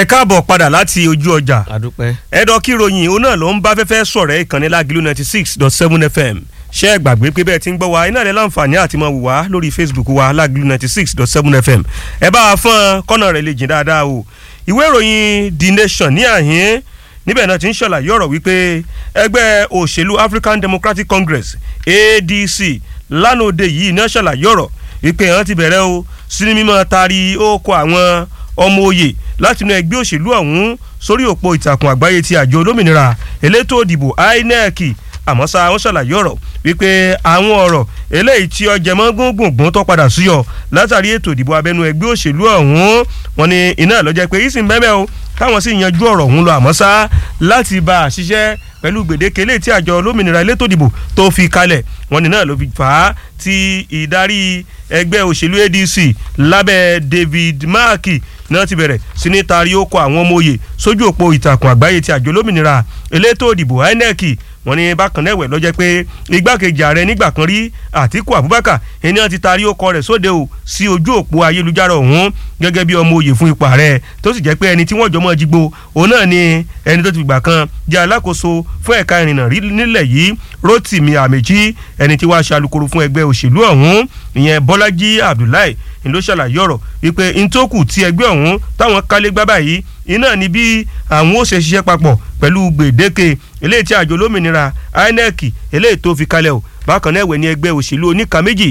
káàbọ̀ padà láti ojú ọjà àdúpẹ́. ẹ̀dọ̀ kíròyìn òun náà ló ń bá fẹ́fẹ́ sọ̀rọ̀ ìkànnì lágìlú ninety six dot seven fm ṣé ẹ gbàgbé pé bẹ́ẹ̀ ti ń gbọ́ wa iná rẹ̀ láǹfààní àti máa wù wá lórí facebook wa lágìlú ninety six dot seven fm ẹ bá a fọ́n kọ́nà rẹ̀ lè jìn dáadáa o ìwé ìròyìn the nation ní àhín níbẹ̀ náà ti ń ṣàlàyé ọ̀rọ̀ wípé ẹgbẹ́ òṣèlú african democratic congress adc lánàá òde yìí náà ṣàlàyé ọ̀rọ̀ wípé àwọn ti bẹ̀rẹ̀ o sí ní mímọ́ taari ó kọ àwọn ọmọ òye láti inú ẹgbẹ́ òṣèlú ọ̀hún sórí òpó ìtàkùn àgbáyé ti àjọ olómìnira elétò òdìbò inec àmọ́ ṣá wọ́n ṣàlàyé ọ̀rọ̀ wípé àwọn ọ̀rọ̀ eléyìí tí ọjẹ́ mọ́ gbóngbòngbòn tó padà súyọ látàrí ètò ìdìbò abẹ́nú ẹgbẹ́ òṣèlú ọ̀hún wọn ni iná lọ́jẹ́ pé yìí sì ń bẹ́ẹ̀ o káwọn sì yanjú ọ̀rọ̀ ọ̀hún lọ àmọ́ ṣá láti bá a ṣiṣẹ́ pẹ̀lú gbèdéke eléyìí tí àjọ olómìnira elétò ìdìbò tó fi kalẹ̀ wọn ni náà ló fi fà á ti ìdarí ẹgbẹ́ òṣèlú adc lábẹ́ david mark náà ti bẹ̀rẹ̀ sí ní taari ó kọ àwọn ọmọ òye sójú òpó ìtàkùn àgbáyé ti àjọ olómìnira elétò ìdìbò inec wọ́n ní bákan náà ẹ̀wẹ̀ lọ́jẹ́ pé igbákejì ààrẹ nígbà kan rí àtíkù abubakar ẹni àti taari ó kọ rẹ̀ sóde o sí ojú òpó ayélujára ọ̀hún gẹ́gẹ́ bí ọmọ òye fún ipò ààrẹ tó sì jẹ́ pé ẹni tí wọ́n jọ mọ́ jígbó òun náà ni ẹni tó ti gbà kan jẹ́ alákòóso fún ẹ̀ka ìrìnnà rí nílẹ̀ yìí rotimi amechi ẹni tí wàá ṣe alukoro fún ẹgbẹ́ òṣèlú ọ̀hún ìyẹn bọ́lájí abdullahi ni ló ṣàlàyé ọ̀rọ̀ wípé ntòkù tí ẹgbẹ́ ọ̀hún táwọn kálé gbá báyìí iná ni bí àwọn ó ṣe ṣiṣẹ́ papọ̀ pẹ̀lú gbèdéke eléyìí tí àjọ olómìnira inec eléyìí tó fi kalẹ̀ o bákan náà ẹ̀wẹ̀ ní ẹgbẹ́ òṣèlú oníka méjì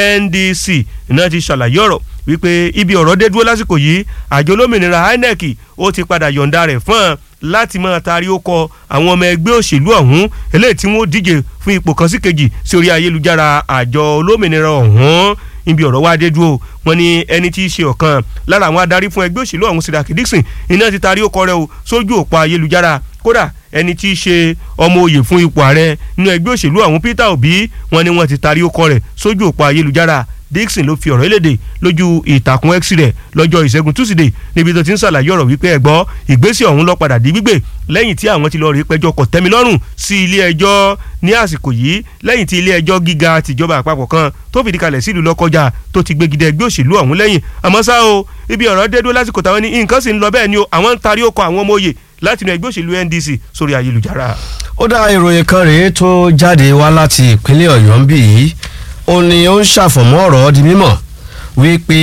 ndc iná ti ṣàlàyé ọ̀rọ̀ wípé ibi ọ̀rọ̀ dé dúró lásìkò yìí àjọ olómìnira inec ó ti padà yọ̀ǹda rẹ̀ fún ọ láti máa taari ó kọ àwọn ọmọ ẹgbẹ́ òṣèlú ọ̀hún eléyìí tí wọ́n díje fún ipò kan sí kejì sí orí ayélujára àjọ olómìnira ọ̀hún ibi ọ̀rọ̀ wa dé dúró wọn ni ẹni tí í ṣe ọ̀kan lára àwọn adarí fún ẹgbẹ́ òṣèlú ọ̀hún Siraki Dixon iná ti taari ó kọ rẹ̀ o sójú òpó ayélujára kódà ẹni tí í ṣe ọmọ oyè fún ipò ààrẹ nínú ẹgbẹ́ òṣèlú ọ̀hún Peter Obi wọn ni wọ́n ti taari ó kọ rẹ̀ sójú òpó ayélujára Dixon ló fi ọ̀rọ̀ eléde lójú ìtàkùn x rẹ̀ lọ́jọ́ ìṣẹ́gun túsídẹ̀ẹ́ níbi tó ti ń ṣàlàyé ọ̀rọ̀ wípé ẹ̀gbọ́ ìgbésẹ̀ ọ̀hún lọ padà di gbígbé lẹ́yìn tí àwọn ti lọ rí pẹjọ́ kọ̀tẹ́milọ́rùn sí ilé ẹjọ́ ní àsìkò yìí lẹ́yìn tí ilé ẹjọ́ gíga tìjọba àpapọ̀ kan tó fìdí kalẹ̀ sílùú lọ́kọjà tó ti gbégidẹ ẹgbẹ́ òṣèlú ọ̀hún lẹ́yìn àmọ́ ṣá o ibi ọ̀rọ̀ dé dúró lásìkò táwọn ní nǹkan sì ń lọ bẹ́ẹ̀ ni o àwọn ń tarí ó kọ àwọn ọmọ òye láti inú ẹgbẹ́ òṣèlú NDC sórí ayélujára. ó dá ìròyìn kan rèé tó jáde wá láti ìpínlẹ̀ ọ̀yọ́ ń bì yìí ó ní ó ń ṣàfọ̀mọ́ ọ̀rọ̀ di mímọ̀ wípé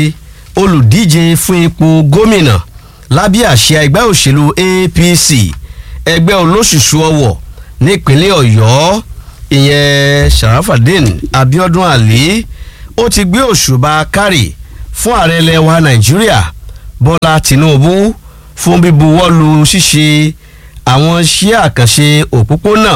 olùdíje fún ipò gómìnà lábẹ́ àṣẹ ẹgbẹ́ òṣèlú APC ẹgbẹ́ olóṣùṣù ọwọ̀ nípínlẹ̀ ọ̀yọ́ ìyẹn Sharafadin Abiodun Ali ó ti gbé òṣùbà kárì fún ààrẹ ilẹ̀ wa Nàìjíríà Bọ́lá Tinubu fún bíbuwọ́lù ṣíṣe àwọn iṣẹ́ àkànṣe òpópónà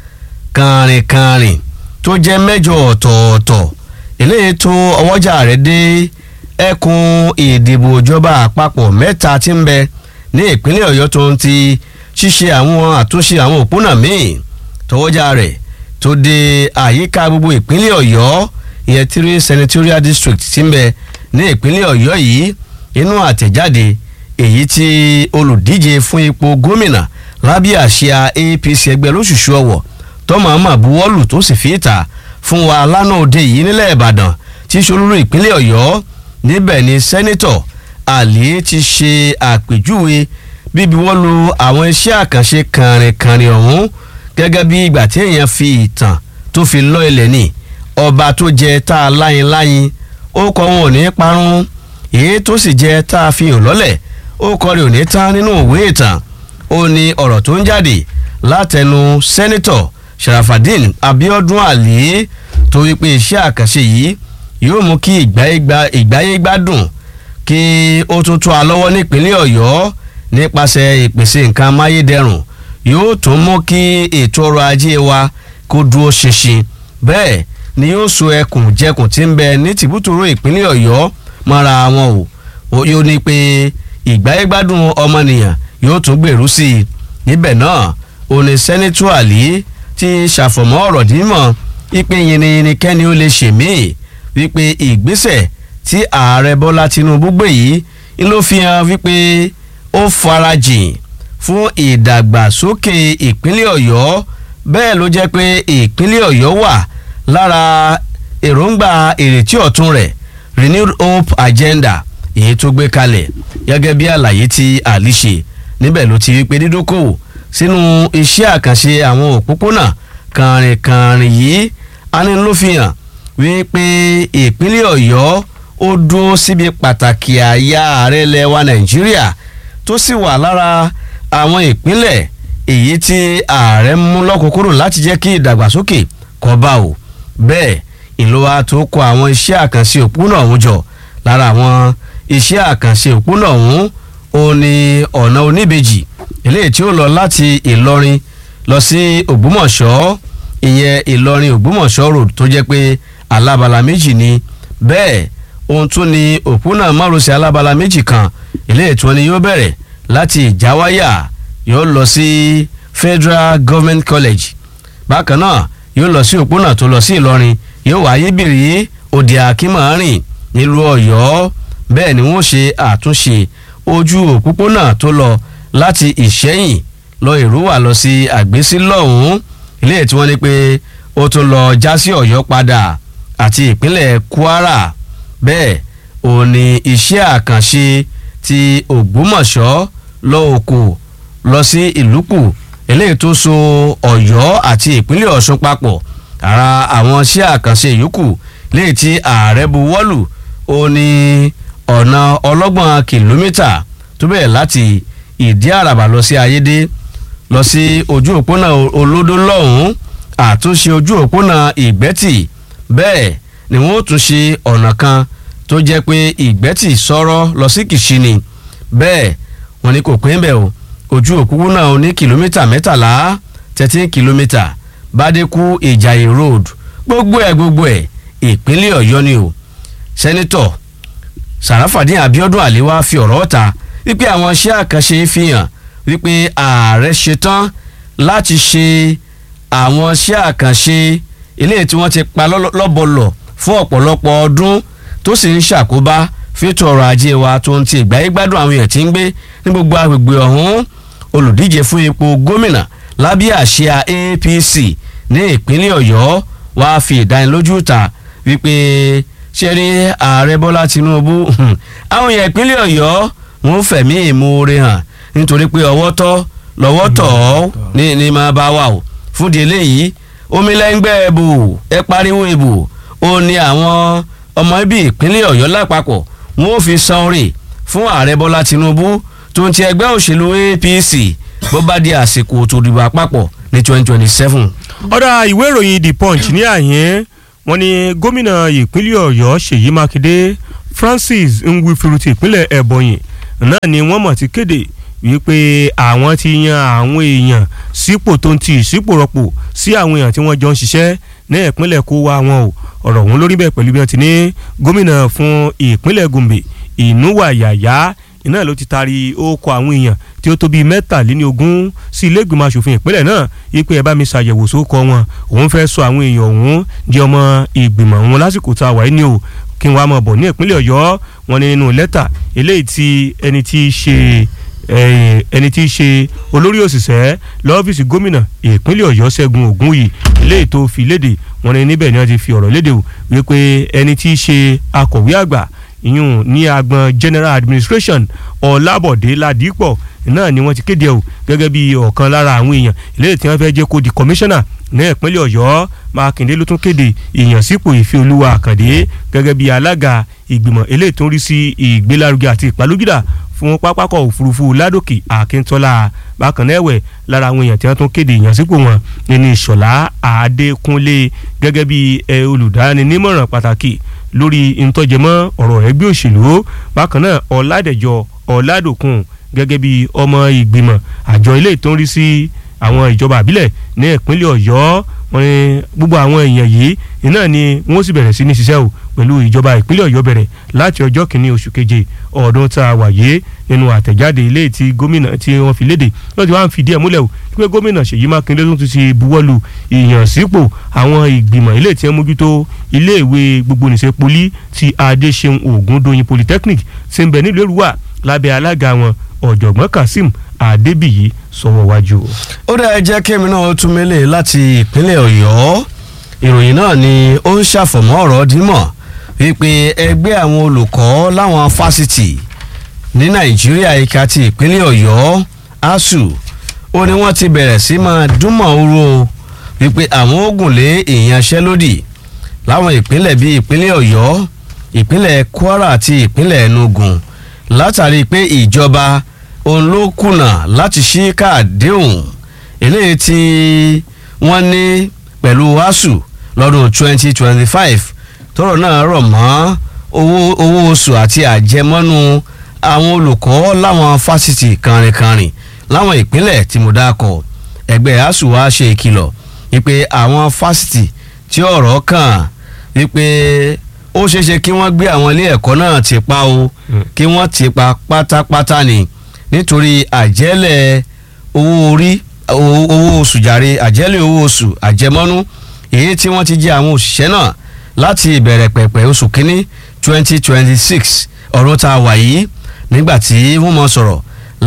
kàrìnkàrìn tó jẹ́ mẹ́jọ ọ̀tọ̀ọ̀tọ̀ eléyìí tó ọwọ́jà rẹ̀ dé ẹkùn ìdìbò ìjọba àpapọ̀ mẹ́ta tí ń bẹ ní ìpínlẹ̀ ọ̀yọ́ tó ń ti ṣíṣe àwọn àtúnṣe àwọn òpónà míì tọwọ́jà rẹ̀ tó dé àyíká gbogbo ìpínlẹ̀ ọ̀yọ́ ìyẹn three senatorial district tí ń bẹ ní ìpínlẹ̀ ọ̀yọ́ yìí inú àtẹ̀jáde èyí tí olùdíje fún ipò gómìnà lábẹ́ àsíá APC ẹgbẹ́ lóṣùṣù ọ̀wọ̀ tọ́mọ̀ ọmọ buwọ́lù tó sì fi ìta fún wa lánàá òde yìí nílẹ̀ ìbàdàn tí solúrú ìpínlẹ̀ ọ̀yọ́ níbẹ̀ ni sẹ́nitọ̀ àlè ti ṣe àpèjúwe bíbi wọ́n lu àwọn iṣẹ́ àkànṣe kànrìnkànrìn ọ̀hún gẹ́gẹ́ bí ìgbà tí èèyàn fi ìtàn tó fi lọ ilẹ̀ ní ọba tó jẹ tá a láyin láyin ó kọ wọn ò ní parun èyí tó sì jẹ tá a fi hàn lọ́lẹ̀ ó kọ rẹ̀ ò ní tán nínú òwe ìtàn ó ní ọ̀rọ̀ tó ń jáde látẹnu sẹ́nitọ̀ Sharafadin Abiodun Ali tó wípé iṣẹ́ àkànṣe yìí yóò mú kí ìgbáyé gbádùn kí ó tún tó a lọ́wọ́ nípínlẹ̀ Ọ̀yọ́ nípasẹ̀ ìpèsè nǹkan amáyédẹrùn yóò tún mú kí ètò ọrọ̀ ajé wa kó dúró ṣinṣin bẹ́ẹ̀ ni yóò so ẹkùn jẹkùn tí ń bẹ ní tìbútòrò ìpínlẹ̀ Ọ̀yọ́ mọ́ra wọn o yóò ní pé ìgbáyé gbádùn ọmọnìyàn yóò tún gbèrú sí i níbẹ̀ náà òní sẹ́nitọ́ àlì ti ṣàfọ̀mọ́ ọ̀rọ̀ dímọ̀ wípé yìnyín kẹ́ni ó lè ṣe míì wípé ìgbésẹ̀ tí ààrẹ bọ́lá tinubu gbé yìí ń ló fi hàn wípé ó farajìn fún ìdàgbàsókè ìpínlẹ̀ ọ̀yọ́ bẹ́ẹ̀ ló jẹ́ pé ìpínlẹ̀ ọ̀yọ́ wà lára èròǹgbà ìrètí ọ̀tun rẹ̀ renewed hope agenda èyí tó gbé kalẹ̀ gẹ́gẹ́ bí àlàyé tí àlì ṣe níbẹ̀ ló ti wípé dídókòwò sínú iṣẹ́ àkànṣe àwọn òpópónà kàrìnkàrìn yìí ani ló fi hàn wípé ìpínlẹ̀ ọ̀yọ́ ó dúró síbi pàtàkì àyà ààrẹ ilẹ̀ wa nàìjíríà tó sì wà lára àwọn ìpínlẹ̀ èyí tí ààrẹ mú lọ́kùnkúrò láti jẹ́ kí ìdàgbàsókè kó bá o bẹ́ẹ̀ ìlú wa tó kọ àwọn iṣẹ́ àkànṣe òpópónà ọ̀hún jọ lára àwọn iṣẹ́ àkànṣe òpópónà ọ̀hún ó ní ọ̀nà oníbejì eléyìí tí ó lọ láti ìlọrin lọ sí ògbómọ̀ṣọ́ ìyẹn ìlọrin ògbómọ̀ṣọ́ road tó jẹ́ pé alábala méjì ni bẹ́ẹ̀ ohun tún ni òpópónà márosẹ̀ alábala méjì kan eléyìí tí wọ́n ní yóò bẹ̀rẹ̀ láti ìjáwáyà yóò lọ sí federal government college bákan náà yóò lọ sí òpópónà tó lọ sí ìlọrin yóò wáyé bìrì òdì àkímọ̀ọ́rìn nílùú ọ̀yọ́ bẹ́ẹ̀ ni wọ́n ṣe àtúnṣe ojú òpópónà tó lọ láti ìṣẹ́yìn lọ ìrúwà lọ sí àgbésí lọ́hùn-ún ilé tí wọ́n ní pé ó tún lọ já sí ọ̀yọ́ padà àti ìpínlẹ̀ kwara bẹ́ẹ̀ ò ní iṣẹ́ àkànṣe ti ògbómọ̀ṣọ́ lọ òkò lọ sí ìlúkù eléyìí tó so ọ̀yọ́ àti ìpínlẹ̀ ọ̀ṣun papọ̀ ara àwọn iṣẹ́ àkànṣe yòókù léyìí tí ààrẹ buwọ́lù ó ní ọ̀nà ọlọ́gbọ̀n kìlómítà tó bẹ̀rẹ̀ láti ìdí àràbà lọ sí ayédè lọ sí ojú òpónà olódó lọ́hùn-ún àtúnṣe ojú òpónà ìgbẹ́tì bẹ́ẹ̀ ni wọ́n tún ṣe ọ̀nà kan tó jẹ́ pé ìgbẹ́tì sọ̀rọ̀ lọ sí kìṣìnì bẹ́ẹ̀ wọ́n ní kò pín bẹ́ẹ̀ o ojú òpópónà oní kìlómítà mẹ́tàlá thirteen kìlómítà bádékú ìjàyè road gbogbo ẹ̀ gbogbo ẹ̀ ìpínlẹ̀ ọ̀yọ́ ni o sẹ́nitọ̀ sàràfàdín abiodun àlewà fi ọ̀rọ̀ ta wípé àwọn iṣẹ́ àkànṣe fi hàn wípé ààrẹ ṣetán láti ṣe àwọn iṣẹ́ àkànṣe eléyìí tí wọ́n ti pa lọ́bọ̀lọ̀ fún ọ̀pọ̀lọpọ̀ ọdún tó sì ń ṣàkóbá fẹ́tọ̀ ọrọ̀ ajé wa tó ń ti ìgbáyé gbádùn àwọn èèyàn tí ń gbé ní gbogbo agbègbè ọ̀hún olùdíje fún ipò gómìnà lábẹ́ àsíá APC ní ìpínlẹ̀ ọ̀yọ́ wàá fi ìdánilójú ta wípé ṣe rí ààrẹ bọ́lá tinubu àwọn èèyàn ìpínlẹ̀ ọ̀yọ́ wọn fẹ̀mí ìmoore hàn nítorí pé ọwọ́ tọ́ lọ́wọ́ tọ̀ ọ́ ní ní máa bá wà o fúdi eléyìí omi lẹ́ngbẹ́ ẹ̀bù ẹ pariwo ìbò ó ní àwọn ọmọ ibi ìpínlẹ̀ ọ̀yọ́ lápapọ̀ wọn ò fi san orí fún ààrẹ bọ́lá tinubu tó ń ti ẹgbẹ́ òṣèlú apc bó bá di àsìkò tó dìbò àpapọ̀ ní twenty twenty seven. ọ̀dà ìwé ìròyìn the punch ní àyín wọ́n ní gómìnà ìpínlẹ̀ ọ̀yọ́ ṣèyí mákindé francis nwifuru ti ìpínlẹ̀ ẹ̀bọ̀nyì náà ni wọ́n mọ̀ ti kéde wípé àwọn ti yan àwọn èèyàn sípò tó ń ti ìsípò rọ́pò sí àwọn èèyàn tí wọ́n jọ ń ṣiṣẹ́ ní ìpínlẹ̀ kó wá wọn o ọ̀rọ̀ ọ̀hún lórí bẹ́ẹ̀ pẹ̀lú bí wọ́n ti ní gómìnà fún ìpínlẹ̀ gombe ìnúwà yàyà iná ló ti taari ókọ àwọn èèyàn tí ó tó bíi mẹ́tàléníogún sí ilé ìgbìmọ̀ asòfin ìpínlẹ̀ náà wípé ẹ bá mi ṣàyẹ̀wò sókọ wọn òun fẹ́ sọ àwọn èèyàn ọ̀hún di ọmọ ìgbìmọ̀ wọn lásìkò tá a wà ní o kí wọ́n á mọ̀ bọ̀ ní ìpínlẹ̀ ọ̀yọ́ wọn ní nínú lẹ́tà eléyìí tí ẹni tí í ṣe ẹni tí í ṣe olórí òṣìṣẹ́ lọ́fíìsì gómìnà ìpínlẹ̀ ọ̀yọ́ ṣẹ́gun ògúnyì eléyìí tó fi léde wọn ní níbẹ̀ ni wọ́n ti fi ọ̀rọ̀ léde o wípé ẹni tí í ṣe akọ̀wé àgbà ìyún ní agbọn general administration ọlábọ̀dé ládìpọ̀ náà ni wọ́n ti kéde o gẹ́gẹ́ bí ọ̀kan lára àwọn èèyàn eléyìí tí wọ́n fẹ́ jẹ́ kó di commissioner ní ìpínlẹ̀ ọ̀yọ́ mákindé ló tún kéde ìyànsípò ìfẹ́ olúwa àkàndé gẹ́gẹ́ bí alága ìgbìmọ̀ eléyìí tó ń rí sí ìgbélárugẹ àti ìpalójúdà fún pápákọ̀ òfurufú ládòkè akíntọ́lá bákan náà ẹ̀wẹ̀ lára àwọn èèyàn tí wọ́n tún kéde ìyànsípò wọn nínú ìṣọ̀lá àdékúnlé gẹ́gẹ́ bí olùdáninímọ̀ràn pàtàkì lórí ntọ́jẹmọ́ ọ̀rọ̀ ẹgbẹ́ òṣèlú bákan náà ọ̀làdẹ̀jọ ọ̀làdòkun gẹ́gẹ́ bí ọmọ ìgbìmọ̀ àjọ ilé tó ń rí sí àwọn ìjọba àbílẹ̀ ní ìpínlẹ̀ ọ̀yọ́ wọn ni gbogbo àwọn èèyàn yìí iná ni wọ́n sì bẹ̀rẹ̀ sí ní ṣiṣẹ́ o pẹ̀lú ìjọba ìpínlẹ̀ ọ̀yọ́ bẹ̀rẹ̀ láti ọjọ́ kìíní oṣù keje ọdún tá a wà yé nínú àtẹ̀jáde ilé tí gómìnà tí wọ́n fi léde lọ́dún wá ń fìdí ẹ̀ múlẹ̀ o pé gómìnà ṣèyí mákindé tó ti ṣe buwọ́lu ìyànsípò àwọn ìgbìmọ̀ ilé tí wọ́n mójútó iléèwé gbogbonìṣe poli ti adéṣeun ògúndóyin polytechnic ti ń bẹ nílùú èrúwà lábẹ́ alága wọn ọ̀jọ̀gbọ́n kazeem adébíyí sọ̀wọ́ wájú. ó dá ẹ jẹ́ kémi náà tún mélé láti ìpínlẹ̀ ọ̀yọ́ ìròyìn náà ni ó ń ṣàfọ̀mọ́ ọ̀rọ̀ dímọ̀ wípé ẹgbẹ́ àwọn olùkọ́ láwọn fásitì ní nàìjíríà ẹ̀ka ti ìpínlẹ̀ ọ̀yọ́ asuu ó ní wọ́n ti bẹ̀rẹ̀ sí máa dúnmọ̀ oró wípé àwọn ogun lé ìyanṣẹ́lódì láwọn ìpínlẹ̀ bíi ìpínlẹ̀ ọ̀yọ́ ìpínlẹ̀ kwara àti ìpínlẹ̀ enugu látàrí pé ìjọba òun ló kùnà láti ṣí káàdéhùn eléyìí tí wọ́n ní pẹ̀lú asuu lọ́dún 2025 tọ́rọ̀ náà rọ̀ mọ́ owó owó oṣù àti àjẹmọ́nú àwọn olùkọ́ láwọn fásitì kànrìnkànrìn láwọn ìpínlẹ̀ tí mo dákọ̀ ẹgbẹ́ asuu wa ṣe ìkìlọ̀ wípé àwọn fásitì tí ọ̀rọ̀ kàn wípé ó ṣeéṣe kí wọ́n gbé àwọn ilé ẹ̀kọ́ náà ti pa o kí wọ́n ti pa pátápátá ni nítorí àjẹ́lẹ̀ owó orí owó oṣù jàre àjẹ́lẹ̀ owó oṣù àjẹmọ́nú èyí tí wọ́n ti jẹ àwọn òṣìṣẹ́ náà láti ìbẹ̀rẹ̀ pẹ̀pẹ̀ oṣù kínní twenty twenty six ọ̀rọ̀ tá a wà yìí nígbà tí wọ́n mọ̀ sọ̀rọ̀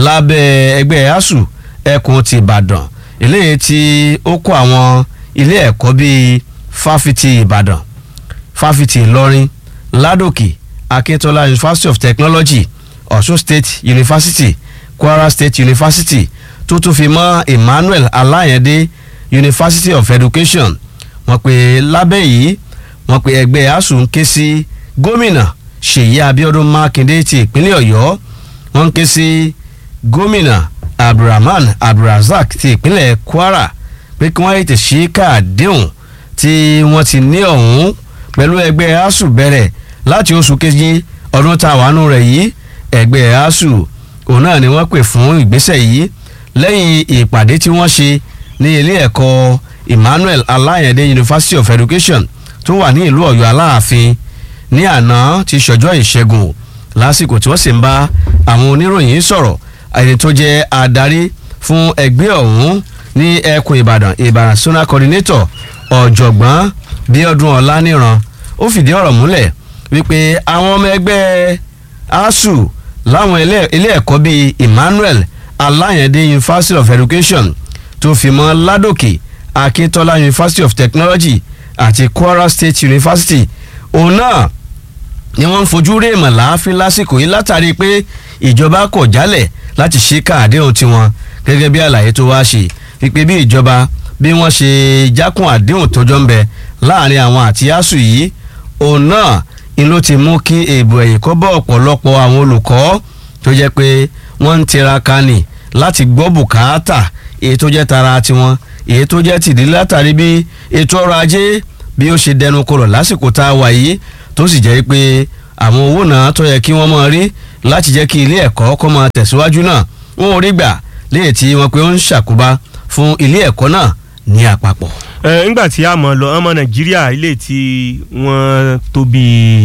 lábẹ́ ẹgbẹ́ asuu ẹkùn ti ìbàdàn eléyìí tí ó kó àwọn ilé ẹ̀kọ́ bíi fáfitì ìbàdàn fáfitì ìlọrin ládòkè akíntola university of technology ọ̀ṣun state university kwara state university tó tún fi mọ́ emmanuel alayande university of education wọ́n pè lábẹ́ yìí wọ́n pè ẹgbẹ́ asuu ń ké sí gómìnà ṣèyí abiodun makinde ti ìpínlẹ̀ ọ̀yọ́ wọ́n ń ké sí gómìnà abdulrahman abdulrazak ti ìpínlẹ̀ kwara pé kí wọ́n ètè ṣí káàdéhùn tí wọ́n ti ní ọ̀hún pẹ̀lú ẹgbẹ́ asuu bẹ̀rẹ̀ láti oṣù kejì ọdún tá a wà nù rẹ̀ yìí ẹgbẹ́ asuu òun náà ni wọ́n pè fún ìgbésẹ̀ yìí lẹ́yìn ìpàdé tí wọ́n ṣe ní ilé ẹ̀kọ́ emmanuel alayande university of education tó wà ní ìlú ọ̀yọ́ aláàfin ní àná ti ṣọjọ́ ìṣẹ́gun lásìkò tí wọ́n sì ń bá àwọn oníròyìn sọ̀rọ̀ ẹni tó jẹ́ adarí fún ẹgbẹ́ ọ̀hún ní ẹkùn ìbàdàn ìbàdàn zonal coordinator ọ̀jọ̀gbọ́n bíọ́dún ọláníran ó fìdí ọ̀rọ̀ múlẹ̀ wípé àwọn ọmọ ẹgbẹ́ asuu láwọn ilé ẹ̀kọ́ bíi emmanuel alayande university of education tó fi mọ́ ládòkè akíntola university of technology àti kwara state university òun náà ni wọ́n ń fojú rí èèmọ̀ láàfin lásìkò yìí látàrí pé ìjọba kọ̀ jálẹ̀ láti ṣe káàdéhùn tiwọn gẹ́gẹ́ bí àlàyé tó wá ṣe wípé bí ìjọba bí wọ́n ṣe jákun àdéhùn tọjọ́ ń bẹ láàrin àwọn àti asuu yìí òun náà ni ló ti mú kí èèbò ẹ̀yìn kọ́ bọ́ ọ̀pọ̀lọpọ̀ àwọn olùkọ́ tó jẹ́ pé wọ́n ń tiraka nì láti gbọ́ bùkátà èyí tó jẹ́ tara tiwọn èyí tó jẹ́ tìdí látàrí bí ètò ọrọ̀ ajé bí ó ṣe dẹnu kọlọ̀ lásìkò tá a wà yìí tó sì jẹ́ pé àwọn owó náà tó yẹ kí wọ́n máa rí láti jẹ́ kí ilé ẹ̀kọ́ kó máa tẹ̀síwájú náà wọn ò rí gbà léyìí tí wọ́n pé ó ń ṣàkóbá fún ilé ẹ̀kọ́ náà ní àpapọ̀. ẹ ńgbà tí a mọ̀ lọ ọmọ nàìjíríà ilé tí wọ́n tó bí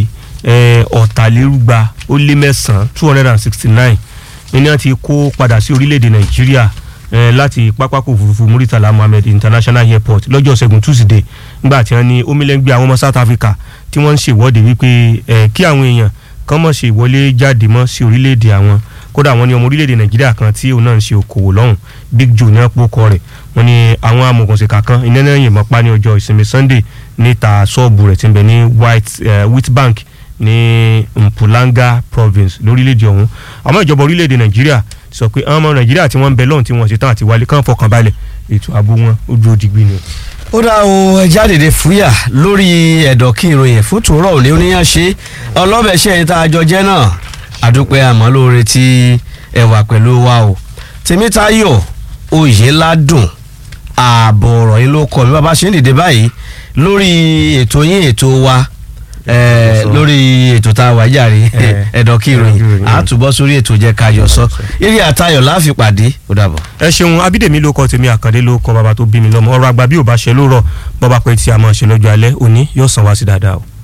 ọ̀tàlérúgba ó lé mẹ́sàn-án two hundred and sixty nine ní wọ́n ti kó padà sí orílẹ̀-èdè nàìjíríà láti pápákọ̀ òfurufú muritala mohammed international airport lọ́jọ́ ṣẹ́gun tuesday nígbà tí wọ́n ní omilẹ́ngbẹ́ àwọn ọmọ south africa tí wọ́n ń ṣèwọ́de wípé kí àwọn èèyàn kàn mọ̀ ṣe ìwọlé jáde mọ́ sí orílẹ̀-èdè àwọn kódà wọ́n ní ọmọ orílẹ̀-èdè nàìjíríà kan tí òun náà ń ṣe okòwò lọ́hùn big joe ní àpòkọ rẹ̀ wọ́n ní àwọn amòkùnsìkà kan iná náà yìnbọn pa ní ọjọ́ ìsinmi sunday níta ṣọ́ọ̀bù rẹ̀ tí ń bẹ ní white wheat bank ní mpulanga province lórílẹ̀-èdè ọ̀hún àmọ́ ìjọba orílẹ̀-èdè nàìjíríà sọ pé àwọn ọmọ nàìjíríà tí wọ́n ń bẹ lọ́hùn tí wọ́n ṣe tán àti wálé kàn fọkàn balẹ̀ ètò ààbò wọn ó dúró digbí ni. ó dá o ẹja dèdè fúyà lórí ẹ̀dọ̀ kí ìròyìn fún tòórọ̀ òní oníyàn ṣe ọlọ́bẹ̀ṣẹ́ yìí tá a jọ jẹ́ náà àdúpẹ́ àmọ́ lóore tí ẹ wà pẹ̀lú wa o tèmítayọ̀ oyè ládùn ààbọ̀ ọ̀rọ̀ yìí ló kọ́ mi bàbá ṣe ń dìde báyìí lórí ètò yín ètò wa lórí ètò tá a wà jàre ẹ̀dọ̀ kí ìròyìn àtúbọ̀ sórí ètò jẹ́ ká yọ sọ eré àtayọ̀ láàfin pàdé ó dàbọ̀. ẹ ṣeun abídèmí ló kọ tèmi àkàndé ló kọ bàbá tó bí mi lọ́mọ ọ̀rọ̀ àgbà bí ò bá ṣe ló rọ bọba pé tí a máa ṣe lọ́jọ́ alẹ́ òní yóò sàn wá sí dáadáa o.